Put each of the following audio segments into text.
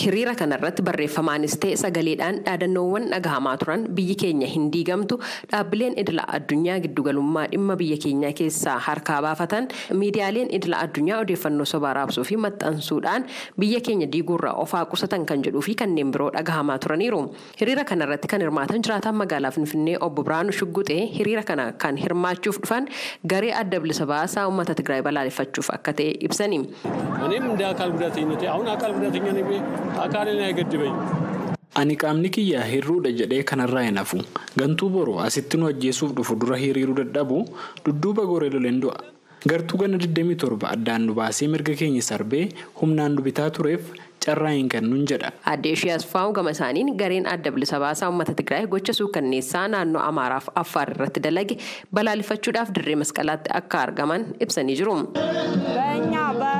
hiriira kanarratti barreeffamaanis ta'e sagaleedhaan dhaadannoowwan dhagahamaa turan biyyi keenya hin diigamtu dhaabbileen idila addunyaa giddugalummaa dhimma biyya keenyaa keessaa harkaa baafatan miidiyaaleen idila addunyaa odeeffannoo sobaa raabsuu fi maxxansuudhaan biyya keenya diiguurraa ofaa qusatan kan jedhuu fi kanneen biroo dhagahamaa turaniiru hiriira kanarratti kan hirmaatan jiraataan magaalaa finfinnee obbo Biraanuu Shugguxee hiriira kana kan hirmaachuuf dhufan garee adda bilisa baasaa uummata Tigraay balaaleffachuuf akka ta'e ibsani. እኔም እንደ አካል ጉዳተኝነቴ አሁን አካል ጉዳተኛ ነኝ አካልን አይገድበኝ Ani qaamni kiyyaa hirruudha jedhee kanarraa hin hafu. Gantuu boroo asitti nu ajjeesuuf dhufu dura hiriiruu dadhabu dudduuba goree loleen du'a. Gartuu gana 27 addaan nu baasee mirga keenya sarbee humnaan nu bitaa tureef carraa hin kennuun jedha. Aadde ishee Asfaa'u gama isaaniin gareen adda bilisa baasaa uummata Tigraay gocha suukanneessaa naannoo Amaaraaf Affaar irratti dalage balaaleffachuudhaaf dirree masqalaatti akka argaman ibsanii jiru. በእኛ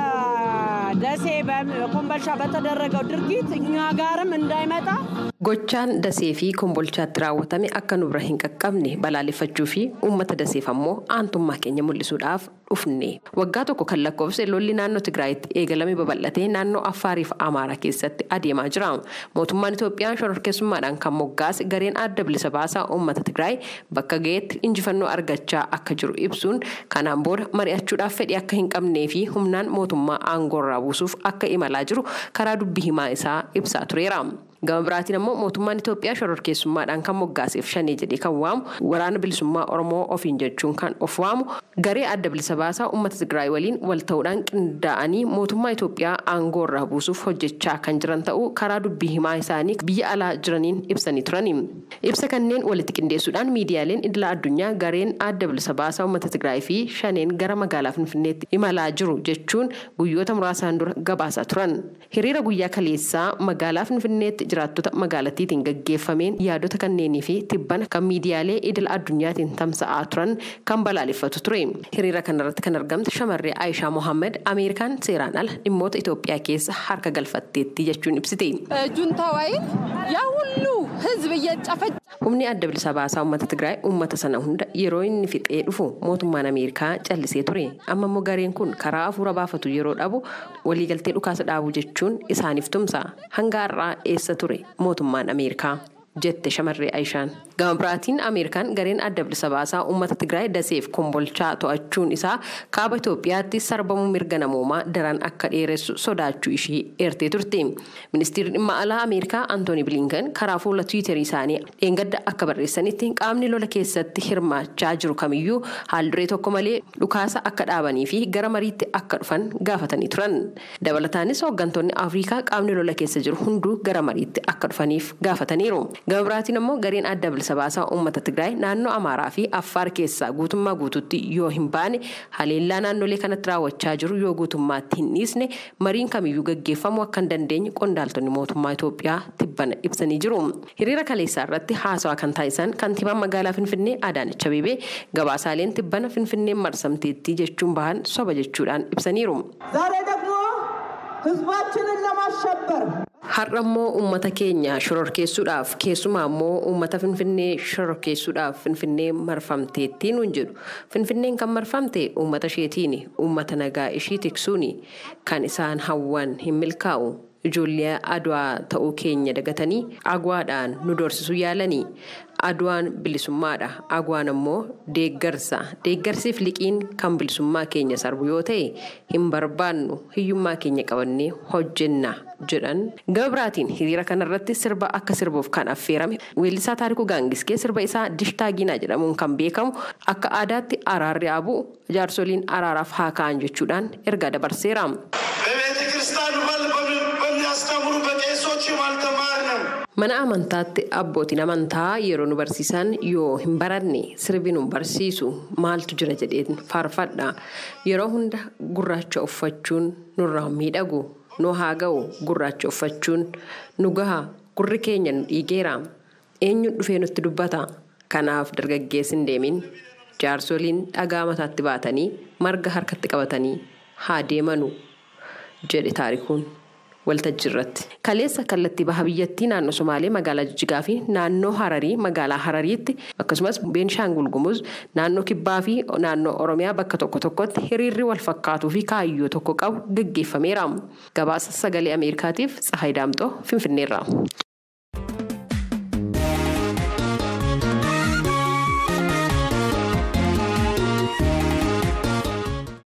በደሴ በኮምቦልቻ በተደረገው ድርጊት እኛ ጋርም እንዳይመጣ Gochaan dasee fi kombolchaatti raawwatame akka nu bira hin qaqqabne balaaleffachuu fi uummata daseef ammoo aantummaa keenya mul'isuudhaaf dhufne. Waggaa tokko kan lakkoofse lolli naannoo Tigraayitti eegalame babal'atee naannoo Affaariif Amaaraa keessatti adeemaa jira. Mootummaan Itoophiyaa shororkeessummaadhaan kan moggaase gareen adda bilisa baasaa uummata Tigraay bakka ga'eetti injifannoo argachaa akka jiru ibsuun kanaan booda mari'achuudhaaf fedhii akka hin qabnee fi humnaan mootummaa aangoorraa buusuuf akka imalaa jiru karaa dubbii himaa isaa ibsaa tureera. Gama biraatiin ammoo mootummaan Itoophiyaa shororkeessummaadhaan kan moggaaseef shanee jedhee kan waamu waraana bilisummaa Oromoo ofiin jechuun kan of waamu garee adda bilisa baasaa uummata Tigraay waliin wal ta'uudhaan qindaa'anii mootummaa Itoophiyaa aangoo irraa buusuuf hojjechaa kan jiran ta'uu karaa dubbii himaa isaanii biyya alaa jiraniin ibsanii turani. Ibsa kanneen walitti qindeessuudhaan miidiyaaleen idila addunyaa gareen adda bilisa baasaa uummata Tigraay fi shaneen gara magaalaa Finfinneetti imalaa jiru jechuun guyyoota muraasaan dura gabaasaa turan. Hiriira guyyaa kaleessaa magaalaa Finfinneetti jiraattota magaalattiitiin gaggeeffameen yaadota kanneenii fi tibbana kan miidiyaalee idil addunyaatiin tamsa'aa turan kan balaaleffatu ture. Hiriira kanarratti kan argamte shamarree Aayishaa Mohaammed Ameerikaan seeraan ala dhimmoota Itoophiyaa keessa harka galfatteetti jechuun ibsite. ጁንታው ኃይል ያ ሁሉ ህዝብ እየጨፈጨ Humni adda bilisa baasaa uummata Tigraay uummata sana hunda yeroo inni fixee dhufu mootummaan Ameerikaa callisee ture. Amma immoo gareen kun karaa hafuura baafatu yeroo dhabu waliigaltee dhukaasa dhaabuu jechuun isaaniif tumsa. Hanga har'aa eessa ture mootummaan Ameerikaa? jette shamarree Aayishaan. Gama biraatiin Ameerikaan gareen adda bilisa baasaa uummata Tigraay daseef kombolchaa to'achuun isaa kaaba Itoophiyaatti sarbamuu mirga namoomaa daran akka dheeressu sodaachuu ishee eertee turte. Ministeerri dhimma alaa Ameerikaa Antooni Bilinkan karaa fuula Tiwiiterii isaanii dheengadda akka barreessanitti qaamni lola keessatti hirmaachaa jiru kamiyyuu haalduree tokko malee dhukaasa akka dhaabanii fi gara mariitti akka dhufan gaafatanii turan. Dabalataanis hooggantoonni Afrikaa qaamni lola keessa jiru hunduu gara mariitti akka dhufaniif gaafataniiru. Gama biraatiin ammoo gareen adda bilisa baasaa uummata Tigraay naannoo Amaaraa fi Affaar keessaa guutummaa guututti yoo hin baane haleellaa naannolee kanatti raawwachaa jiru yoo guutummaatti hin dhiisne mariin kamiyyuu gaggeeffamuu akka hin dandeenye qondaaltonni mootummaa Itoophiyaa tibbana ibsanii jiru. Hiriira kaleessaa irratti haasawaa kan taasisan kantiibaan magaalaa Finfinnee Adaanech Abeebee gabaasaaleen tibbana Finfinneen marsamteettii jechuun bahan soba jechuudhaan ibsaniiru. ዛሬ ደግሞ ህዝባችንን ለማሸበር Har'a immoo uummata keenya shororkeessuudhaaf keessumaa immoo uummata Finfinnee shororkeessuudhaaf Finfinnee marfamteettii nuun jedhu. Finfinneen kan marfamte uummata isheetiini. Uummata nagaa ishii tiksuuni. Kan isaan hawwan hin milkaa'u. Ijoollee adwaa ta'uu keenya dagatanii agwaadhaan nu doorsisuu yaalanii. Adwaan bilisummaadha. Agwaan immoo deeggarsa. Deeggarsiif liqiin kan bilisummaa keenya sarbu yoo ta'e hin barbaannu hiyyummaa keenya qabannee hojjenna jedhan. Gama biraatiin hiriira kanarratti sirba akka sirbuuf kan affeerame weellisaa taarikuu gaangiskee sirba isaa dishtaaginaa jedhamuun kan beekamu akka aadaatti araarri abu jaarsoliin araaraaf haa ka'an jechuudhaan ergaa dabarseera. በቤተ ክርስቲያኑ በል በሚያስተምሩ በቄሶችም አልተማርንም። Mana amantaatti abbootiin amantaa yeroo nu barsiisan yoo hin baranne sirbi nu barsiisu maaltu jira jedheen faarfadha. Yeroo hunda gurraacha uffachuun nurraa miidhagu nu haa ga'u gurraacha uffachuun nu gaha gurri keenya nu dhiigeera. Eenyuun dhufee nutti dubbata. Kanaaf dargaggeessi hin deemin jaarsoliin dhagaa mataatti baatanii marga harkatti qabatanii haa deemanu jedhe taarikuun. waltajjii irratti. Kaleessa kallattii baha biyyattii naannoo Somaalee magaalaa Jijjigaa fi naannoo Hararii magaalaa Harariitti akkasumas Beenshaangul Gumuz naannoo Kibbaa fi naannoo Oromiyaa bakka tokko tokkotti hiriirri wal fakkaatuu fi kaayyoo tokko qabu gaggeeffameera. Gabaasa sagalee Ameerikaatiif Tsahaay Daamxoo Finfinneerra.